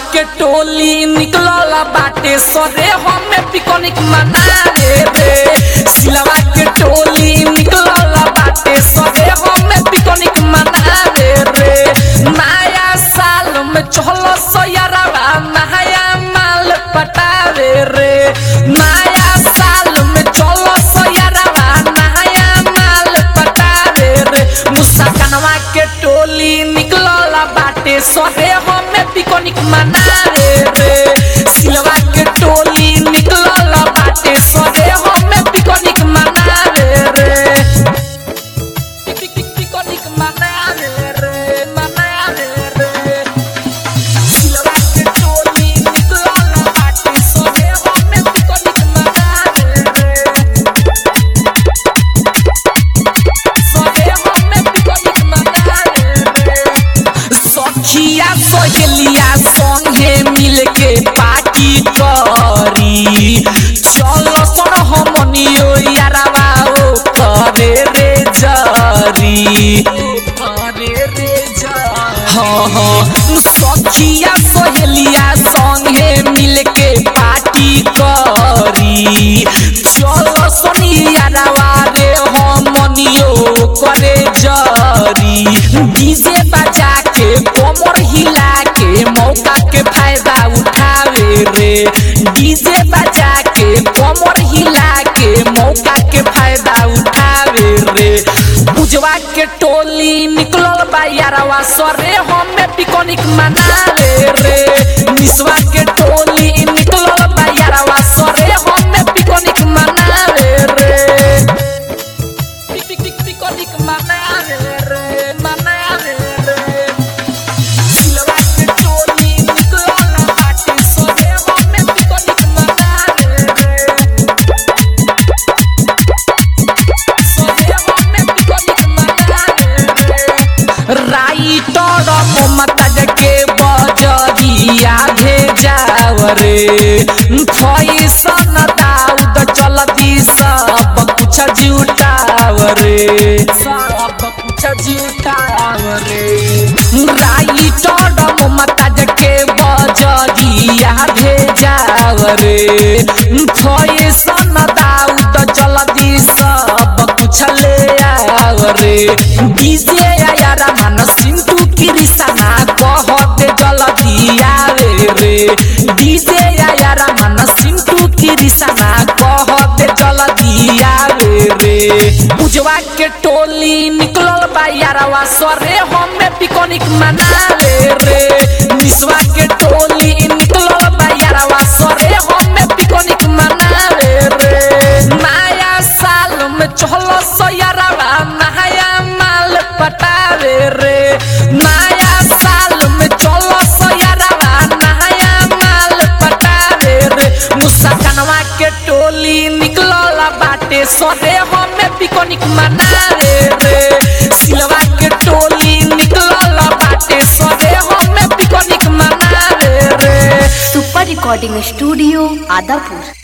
के टोली निकलल बाटे सरे हमें पिकनिक मनावे रे सिलवा के टोली निकलल बाटे सरे हमें पिकनिक मनावे रे नया साल में चहल सयरवा नया माल पटावे रे नया साल में चल सयरवा नया माल पटावे रे मुसा कनवा के टोली निकलल बाटे सहे हमें पिकनिक मनावे रे सिलवा के टोली निकलल बाटे सहे हमें पिकनिक मनावे रे पिक- पिक- पिकनिक मनावे रे मनावे रे सिलवा के टोली निकलल बाटे सहे हमें पिकनिक मनावे रे सहे हमें पिकनिक मनावे रे सखिया सहेलिया संगे मिलके पार्टी करी चल सन हमनियो यारवा ओ करे रे जरी करे रे जरी हाँ हाँ सखिया सहेलिया संगे मिलके पार्टी करी चल सन यारवा रे हमनियो करे जरी डीजे बजा के कमर हिला के मौका के फायदा उठावे रे डीजे बजा के कमर हिला के मौका के फायदा उठावे रे बुझवा के टोली निकलल बा यारवा सरे हमें पिकनिक मनावे रे निसवा के टोली निकलल बा यारवा सरे हमें पिकनिक मनावे रे पिक पिक पिक पिकनिक मनावे रे मनावे रे सिलवा के टोली निकलल बाटे सरे हमें पिकनिक मनावे रे सरे हमें पिकनिक मनावे रे राइटर ममता के बजरिया भेजाव रे फैसन दाऊद चलती सब कुछ जुटाव रे सब कुछ जुटाव रे राइटर ममता के बजरिया भेजाव रे फैसन दाऊद चलती सब कुछ ले आव रे डीजे यारा मन सिंटू कृष्णा कह दे जल्दी आवे रे डीजे यारा मन सिंटू कृष्णा कह दे जल्दी आवे रे उजवा के टोली निकलल बा यारवा सरे हमें पिकनिक मनावे रे निसवा के टोली निकलल बा यारवा सरे हमें पिकनिक मनावे रे नया साल में चहल सयरवा नया माल पटावे रे नया साल में चल सयरवा नया माल पटावे रे मुसा कनवा के टोली निकलल बाटे सरे हमें पिकनिक मनावे रे सिलवा के टोली निकलल बाटे सरे हमें पिकनिक मनावे रे सुपर रिकॉर्डिंग स्टूडियो आदापुर